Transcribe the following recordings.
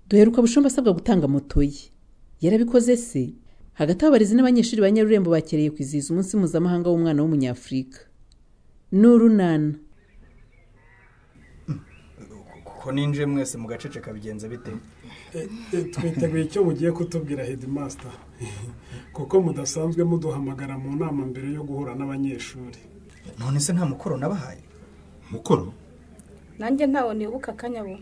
duheruka bushombe asabwa gutanga moto ye yarabikoze se hagati aho abarezi n'abanyeshuri ba nyarurembo bakereye kwizihiza umunsi mpuzamahanga w'umwana w'umunyafurika n'urunana ko ninjiye mwese mugaceceka bigenza bite twiteguye icyo mugiye kutubwira headmaster kuko mudasanzwe muduhamagara mu nama mbere yo guhura n'abanyeshuri none se nta mukoro nabahaye mukoro nanjye ntawe nibuka akanyabo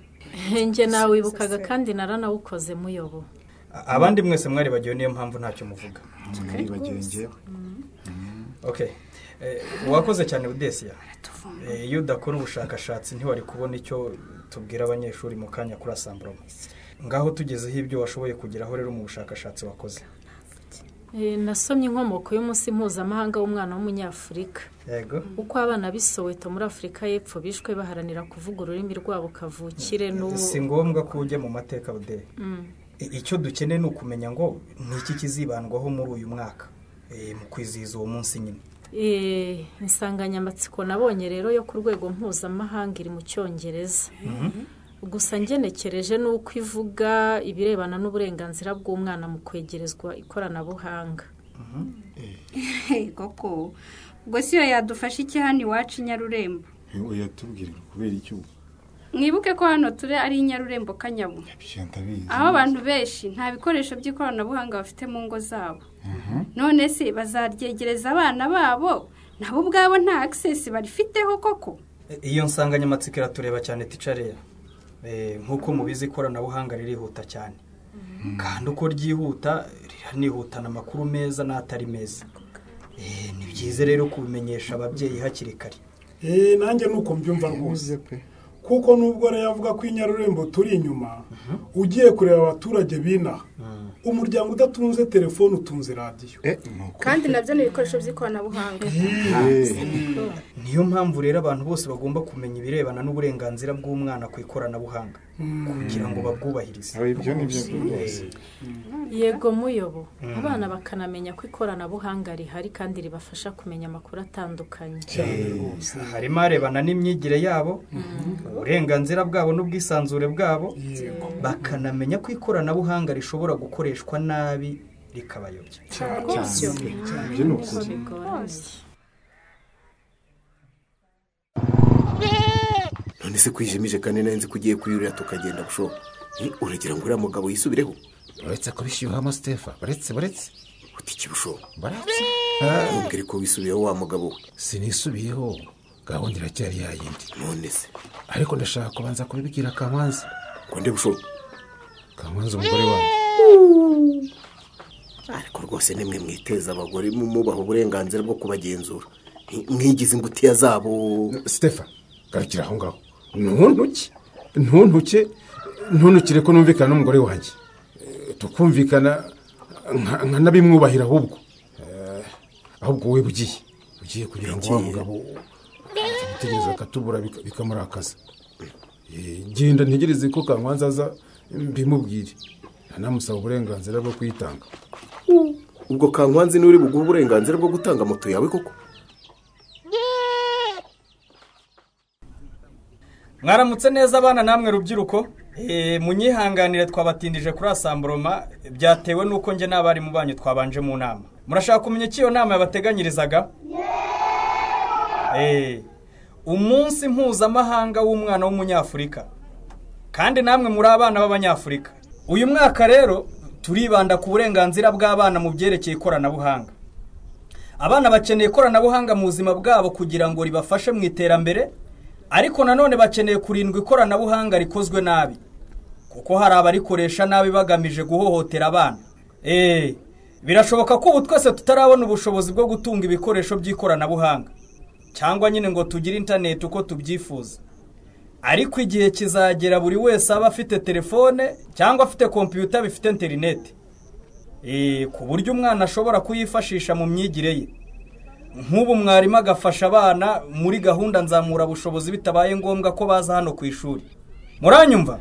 njye nawibukaga kandi naranawukoze muyobo abandi mwese mwaribagiwe niyo mpamvu ntacyo muvuga mwaribagiwe ngewe okay Eh, wakoze cyane udesiya Eh, iyo udakora ubushakashatsi ntiwari kubona icyo tubwira abanyeshuri mu kanya kuri asamburoma ngaho tugezeho ibyo washoboye kugeraho rero mu bushakashatsi wakoze Eh, nasomye inkomoko y'umunsi mpuzamahanga w'umwana w'umunyafurika yego uko abana b'i soweto muri afurika y'epfo bishwe baharanira kuvuga ururimi rwabo kavukire n'ubu si ngombwa ko ujya mu mateka ude Mm. I- icyo dukeneye ni ukumenya ngo ni iki kizibandwaho muri uyu mwaka eh, mu kwizihiza uwo munsi nyine Eh, insanganyamatsiko nabonye rero yo ku rwego mpuzamahanga iri mu cyongereza gusa ngenekereje ni uko ivuga ibirebana n'uburenganzira bw'umwana mu kwegerezwa ikoranabuhanga koko ubwo si yo yadufasha iki hano iwacu i nyarurembo uyatubwire kubera iki ubu mwibuke ko hano turi ari i nyarurembo kanyabo byo ndabizi aho abantu benshi nta bikoresho by'ikoranabuhanga bafite mu ngo zabo none se bazaryegereza abana babo nabo ubwabo nta akisesi barifiteho koko Eh, iyo nsanganyamatsiko iratureba cyane ticarera nk'uko mubizi ikoranabuhanga ririhuta cyane kandi uko ry'ihuta riranihutana amakuru meza n'atari meza Eh, ni byiza rero kubimenyesha ababyeyi hakiri kare eee nanjye nuko mbyumva rwose kuko nubwo rero avuga ko i nyarurembo turi inyuma ugiye kureba abaturage b'inaha umuryango udatunze telefone utunze radiyo kandi nabyo ni ibikoresho by'ikoranabuhanga niyo mpamvu rero abantu bose bagomba kumenya ibirebana n'uburenganzira bw'umwana ku ikoranabuhanga kugira ngo babwubahirize ibyo ni byo rwose yego muyobo abana bakanamenya ko ikoranabuhanga rihari kandi ribafasha kumenya amakuru atandukanye harimo arebana n'imyigire yabo uburenganzira bwabo n'ubwisanzure bwabo bakanamenya ko ikoranabuhanga rishobora gukoreshwa nabi rikabayobya ibyo ni ukuri bigoranye none se kwijimije kandi nari nzi ko ugiye kuyurira tukagenda bushobo Ni, uragira ngo uriya mugabo yisubireho uretse ko bishyuhamo sitefa uretse uretse uti iki bushobo baretse ntubwire ko wisubiyeho wa mugabo we sinisubiyeho gahunda iracyari yayindi none se ariko ndashaka kubanza kubibwira kamanzi ngo nde bushobo kamanzi umugore wanjye ariko rwose nimwe mwiteza abagore mumubaha uburenganzira bwo kubagenzura Ni, mwigize ingutiya zabo sitefa garukira aho ngaho ntuntuke ntuntuke ntuntukire ko numvikana n'umugore wanjye Eh, tukumvikana nka- nkanabimwubahira ahubwo Eh, ahubwo wowe ugiye ugiye kugira ngo wa Yagiye. mugabo umutegereza akatubura bika- bikamurakaza Eh, genda ntegereze ko kankwanza aza mbimubwire ntanamusaba uburenganzira bwo kuyitanga ubwo kankwanzi niwe uri buguhe uburenganzira bwo gutanga moto yawe koko mwaramutse neza abana namwe rubyiruko Eh, munyihanganire twabatindije kuri asamburoma byatewe n'uko njye n'abarimu banyu twabanje mu nama murashaka kumenya icyo iyo nama yabateganyirizaga Eh, umunsi mpuzamahanga w'umwana w'umunyafurika kandi namwe muri abana b'abanyafurika uyu mwaka rero turibanda ku burenganzira bw'abana mu byerekeye ikoranabuhanga abana bakeneye ikoranabuhanga mu buzima bwabo kugira ngo ribafashe mu iterambere ariko nanone bakeneye kurindwa ikoranabuhanga rikozwe nabi kuko hari abarikoresha nabi bagamije guhohotera abana eee birashoboka ko ubu twese tutarabona ubushobozi bwo gutunga ibikoresho by'ikoranabuhanga cyangwa nyine ngo tugire interineti uko tubyifuza ariko igihe kizagera buri wese aba afite telefone cyangwa afite kompiyuta bifite interineti Eh, ku buryo umwana ashobora kuyifashisha mu myigire ye nk'ubu mwarimu agafasha abana muri gahunda nzamurabushobozi bitabaye ngombwa ko baza hano ku ishuri muranyumva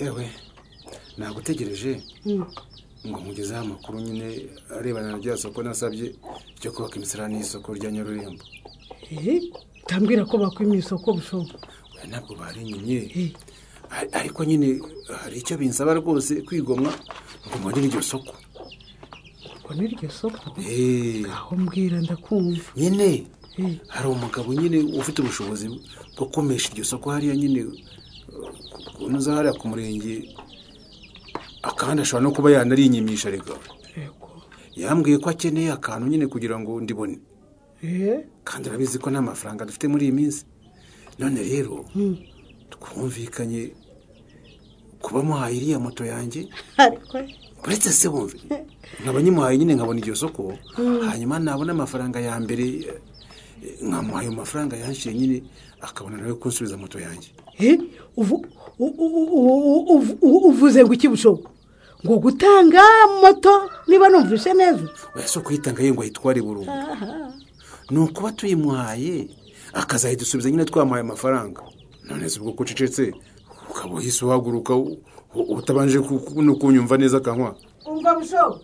yewe nagutegereje ngo mugezeho amakuru nyine arebana na rya soko nasabye ryo kubaka imisarane y'isoko rya nyarurembo utambwira ko bakwimye isoko bushobo Oya, ntabwo barinyenye ariko nyine hari icyo binsaba rwose kwigomwa ngo mbonere iryo soko ngo n'iryo soko Eh, aho mbwira ndakumva nyine hari umugabo nyine ufite ubushobozi bwo kumesha iryo soko hariya nyine ku- kunoza hariya ku murenge akandi ashobora no kuba yanarinyimyisha reka yego yambwiye ko akeneye akantu nyine kugira ngo ndibone eh kandi urabizi ko nta mafaranga dufite muri iyi minsi none rero twumvikanye kuba muhaye iriya moto yanjye ariko uretse se bumve nkaba nyimuhaye nyine nkabona iryo soko hanyuma nabona amafaranga ya mbere eh, nkamuha ayo mafaranga yanshiye nyine akabona nawe kunsubiza moto yanjye eh uvu- u- u- u- u- u- uvuze ngo iki bushobo ngo gutanga moto niba numvise neza oya si ukuyitanga ye ngo ayitware burundu ni ukuba tuyimuhaye akazayidusubiza nyine twamuhaye amafaranga none se ubwo ko ucecetse ukaba uhise uhaguruka u- u- utabanje ku- ku- no kunyumva neza akanywa umva bushobo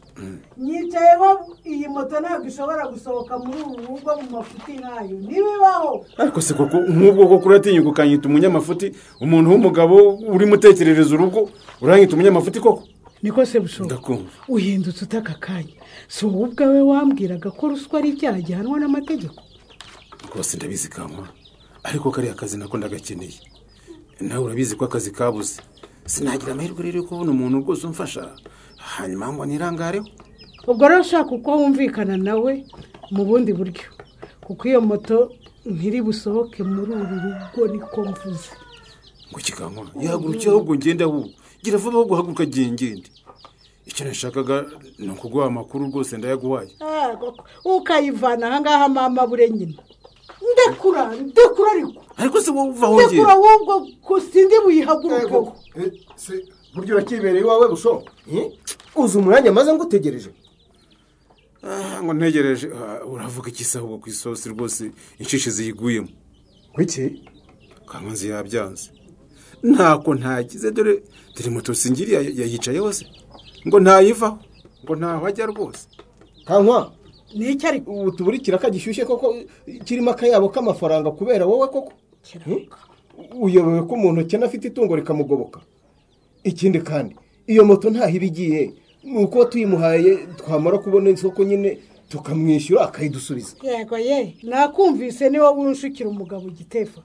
nyicayeho iyi moto ntabwo ishobora gusohoka muri ubu rugo mu mafuti nk'ayo ntibibaho ariko se koko nk'ubwo koko uratinyuka ukanyita umunyamafuti umuntu w'umugabo urimo utekerereza urugo uranyita umunyamafuti koko niko se bushobo ndakumva uhindutse utaka akanya si wowe ubwawe wambwiraga ko ruswa ari icyaha gihanwa n'amategeko rwose ndabizi kankwa ariko kariya kazi nako ndagakeneye nawe urabizi ko akazi kabuze sinagira amahirwe rero yo kubona umuntu rwose umfasha hanyuma ngo nirangareho ubwo rero ushaka uko wumvikana nawe mu bundi buryo kuko iyo moto ntiri busohoke muri uru rugo niko mvuze ngo kikankwa yahagurukiye ahubwo ngende ahubwo gira vuba ahubwo haguruka gihe ngende icyo nashakaga ni ukuguha amakuru rwose ndayaguhaye Ah, koko. ukayivana ahangaha mama bure nyina ndekura ndekura ariko ariko se wowe uva hongera ndekura ahubwo ko sindi buyihagurukeho buryo urakibereye iwawe busho Eh? uzi umwanya maze ngo utegereje Ah, ngo ntegereje Ah, uravuga iki se ahubwo ku isosi rwose inshishi ziyiguyemo wiki kankunzi yabyanze ntako ntagize dore dore moto singiriya yayicaye hose ngo ntayivaho ngo ntahajya rwose kankwa niki ariko ubu tuburikira kagishyushye koko kirimo akayabo k'amafaranga kubera wowe koko uyobewe ko umuntu ukena afite itungo rikamugoboka ikindi kandi iyo moto ntaho iba igiye ni uko tuyimuhaye twamara kubona isoko nyine tukamwishyura akayidusubiza yego ye nakumvise ni wowe unshukira umugabo igitefa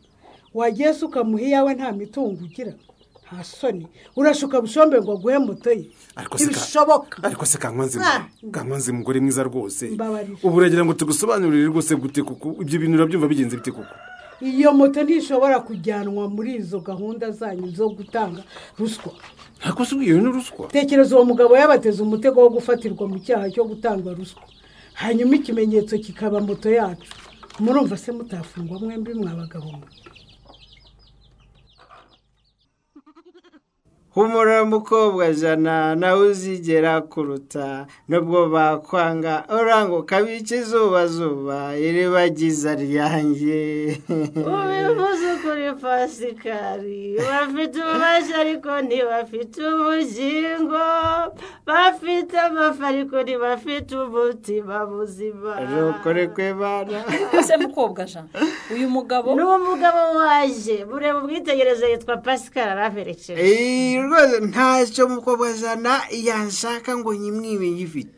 wagiye se ukamuha iyawe nta mitungo ugira nta soni urashuka bushombe ngo aguhe moto ye ariko se ka- ntibishoboka ariko se kankunzi Ah. kankunzi mugore mwiza rwose Mbabarira. ubu uragira ngo tugusobanurire rwose gute kuko ibyo bintu urabyumva bigenze bite kuko iyo moto ntishobora kujyanwa muri izo gahunda zanyu zo gutanga ruswa ntabwo se iyo ni ruswa tekereza uwo mugabo yabateze umutego wo gufatirwa mu cyaha cyo gutanga ruswa hanyuma ikimenyetso kikaba moto yacu murumva se mutafungwa mwembi mwabagabo mwe humura mukobwa jana nawe uzigera kuruta nubwo bakwanga uranga ukabica izuba zuba iribagiza ryanjye ubivuze ukuri pasikari bafite ububasha ariko ntibafite ubugingo bafite amafi ariko ntibafite umutima buzima rukore kwebana ese mukobwa jean uyu mugabo ni umugabo waje mureba ubwitegerezo yitwa pasikari araberekeje Eee, rwose ntacyo mukobwa jana yanshaka ngo nyimwibe ngifite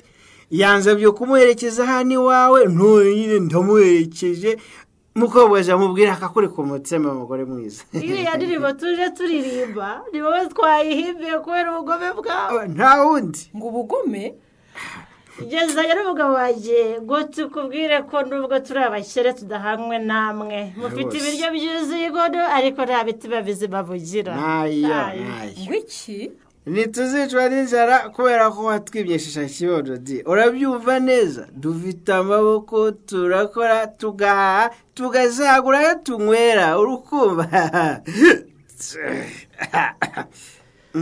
yansabye kumuherekeza hano iwawe none nyine ndamuherekeje mukobwa jana mubwira akakuri ku mutima mugore mwiza iriya ndirimbo tuje turirimba ni wowe twayihimbiye kubera ubugome bwawe nta wundi ngo ubugome gereza rero umugabo wanjye ngo tukubwire ko nubwo turi abakire tudahanywe namwe mufite Rwose. ibiryo byuzuye inkono ariko nta bitima bizima bugira ntayo Ayi. ntayo ngo iki ntituzicwa n'inzara kubera ko watwibye shisha kibondo di urabyumva neza dufite amaboko turakora tugahaha tugasagura ayo tunywera urukumva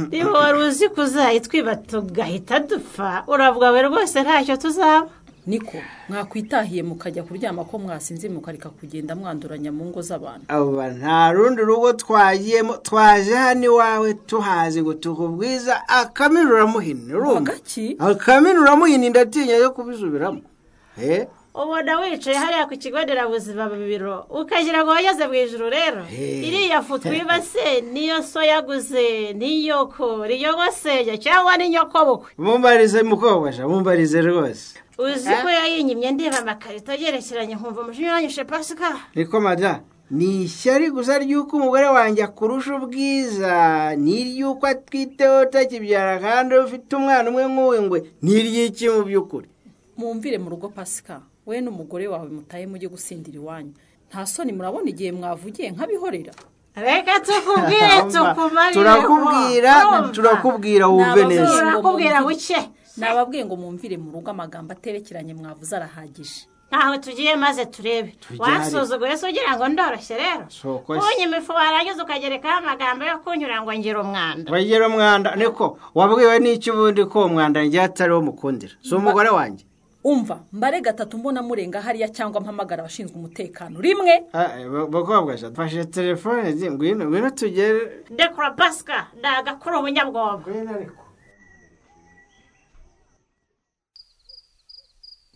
niba wari uzi ko uzayitwiba tugahita dupfa uravuga we rwose ntacyo tuzaba niko mwakwitahiye mukajya kuryama ko mwasinze mukareka kugenda mwanduranya mu ngo z'abantu aba nta rundi rugo twagiyemo twaje hano iwawe tuhazi ngo tukubwiza akaminu uramuhina urumva hagaki akaminu uramuhina ndatinya yo kubisubiramo Eh, ubona wicaye hariya ku kigo nderabuzima mu biro ukagira ngo wageze mu ijoro rero Hey. iriya futu wibase niyo so yaguze niyoko riyogoseye cyangwa n'inyokobukwe mumbarize mukobasha mumbarize rwose uzi ko yayinyimye ndeba amakarito agerekeranye nkumva umujinya uranyishe pasika niko mada ni ishyari gusa ry'uko umugore wanjye akurusha ubwiza n'iry'uko atwiteho utakibyara kandi ufite umwana umwe nk'uwe ngwe n'iry'iki mu by'ukuri mumvire mu rugo pasika we n'umugore wawe mutaye mujye gusindira iwanyu nta soni murabona igihe mwavugiye nk'abihorera reka tukubwire Amba, tukumarire turakubwira, urumva? turakubwira, wumve neza. Turakubwira buke nababwiye ngo mumvire mu rugo amagambo aterekeranye mwavuze arahagije ntaho tugiye maze turebe wansuzuguye se ugira ngo ndoroshye rero unyima ifu warangiza ukagerekaho amagambo yo kunyura ngo ngira umwanda wagira umwanda niko wabwiwe n'iki ubundi ko uwo mwanda njye atariwo mukundira si umugore wanjye umva mbare gatatu mbona murenga hariya cyangwa mpamagara abashinzwe umutekano rimwe bakobwa mfashe telefone zi, ngwino ngwino tugere dekura pasika ndagakura ubunyabwoba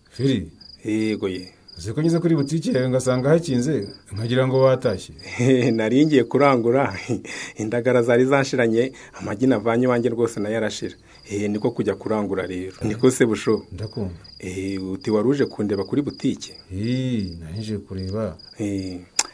firi yego ye uzi ko ngeze kuri butike yawe ngasanga hakinze nkagira ngo batashye nari ngiye kurangura indagara zari zashiranye amagi navanye iwanjye rwose nayo arashira Eh, niko kujya kurangura rero niko se busho ndakumva Eh, uti wari uje kundeba kuri butike nanjye kureba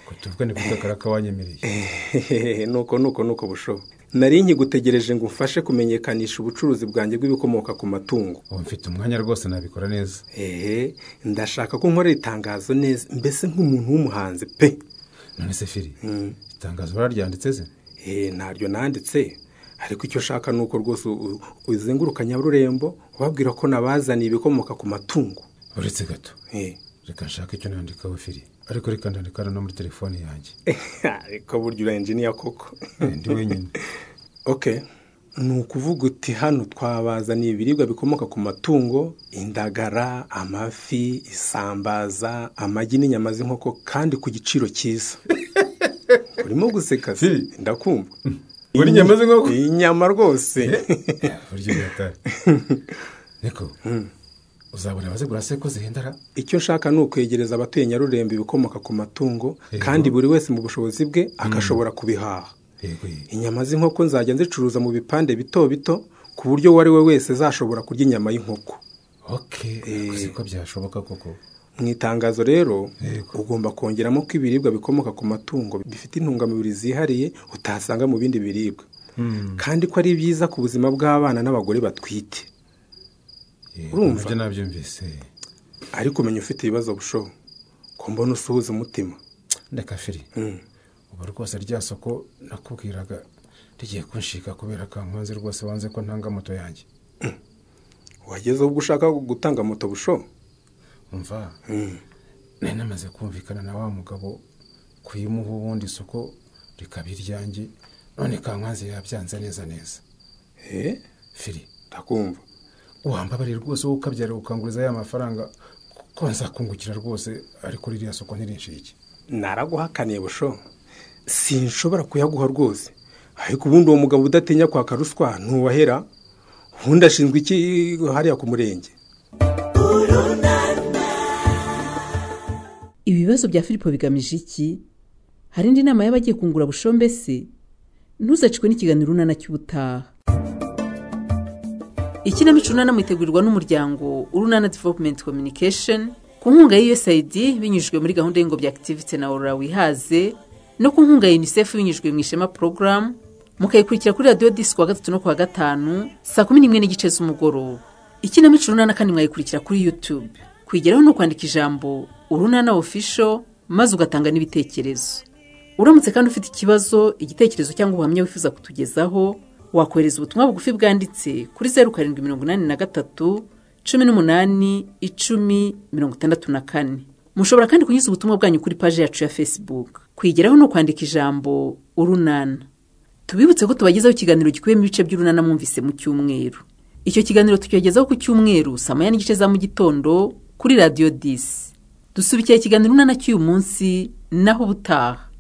ko tuvuga ni kuvuga karaka wanyemereye nuko nuko nuko busho nari nkigutegereje ngo umfashe kumenyekanisha ubucuruzi bwanjye bw'ibikomoka ku matungo ubu mfite umwanya rwose nabikora neza ehe ndashaka ko nkorera itangazo neza mbese nk'umuntu w'umuhanzi pe none se firi itangazo wararyanditse se ntaryo nanditse ariko icyo ushaka ni uko rwose u- u- uzenguruka nyabururembo ubabwira ko nabazaniye ibikomoka ku matungo uretse gato reka nshake icyo nandikaho firi ariko reka ndandika no muri telefone yanjye ariko burya ura enjiniya koko ndi wenyine ok ni ukuvuga uti hano twabazaniye ibiribwa bikomoka ku matungo indagara amafi isambaza amagi n'inyama z'inkoko kandi ku giciro cyiza urimo guseka se ndakumva Buri nyama z'inkoko? inyama rwose burya ugatara niko uzabona abazigura se ko zihendara icyo nshaka ni ukwegereza abatuye nyarurembo ibikomoka ku matungo kandi buri wese mu bushobozi bwe agashobora kubihaha inyama z'inkoko nzajya nzicuruza mu bipande bito bito ku buryo uwo ari we wese azashobora kurya inyama y'inkoku uzi ko byashoboka koko mu itangazo rero ugomba kongeramo ko ibiribwa bikomoka ku matungo bifite intungamubiri zihariye utasanga mu bindi biribwa kandi ko ari byiza ku buzima bw'abana n'abagore batwite urumva nabyo nabyumvise ariko umenya ufite ibibazo bushobo ko mbona usuhuza umutima ndeka firi ubu rwose rya soko nakubwiraga rigiye kunshika kubera kankanze rwose wanze ko ntanga moto yanjye wageze ubwo ushaka gutanga moto busho umva nari namaze kumvikana na wa mugabo kuyimuha ubundi isoko rikaba iryanjye none kankanze yabyanze neza neza firi ndakumva wambabariye rwose wowe ukabyara ukanguriza ya mafaranga ko nzakungukira rwose ariko ririya soko ntirinshike naraguhakaniye busho sinshobora kuyaguha rwose ariko ubundi uwo mugabo udatinya kwaka ruswa ntuwahera ubundi ashinzwe iki hariya ku murenge ibibazo bya filipo bigamije iki hari indi nama y'abagiye kungura bushombe se ntuzacikwe n'ikiganiro unana cy'ubutaha ikinamico unana mwitegurirwa n'umuryango urunana development communication ku nkunga ya usaid binyujijwe muri gahunda y'ingobyi activity na aurora wihaze no ku nkunga ya unicef binyujijwe mu ishema program mukayikurikira kuri radiyo disi kuwa gatatu no kuwa gatanu saa kumi n'imwe n'igice z'umugoroba ikinamico urunana kandi mwayikurikira kuri youtube kuyigeraho ni ukwandika ijambo urunana official maze ugatanga n'ibitekerezo uramutse kandi ufite ikibazo igitekerezo cyangwa ubuhamya wifuza kutugezaho wakohereza ubutumwa bugufi bwanditse kuri zeru karindwi mirongo inani na gatatu cumi n'umunani icumi mirongo itandatu na kane mushobora kandi kunyuza ubutumwa bwanyu kuri paji yacu ya facebook kuyigeraho ni ukwandika ijambo urunana tubibutse ko tubagezaho ikiganiro gikubiyemo ibice by'urunana mwumvise mu cyumweru icyo kiganiro tukibagezaho ku cyumweru saa moya n'igice za mu gitondo kuri radiyo disi dusubikira ikiganiro urunana cy'uyu munsi naho ubutaha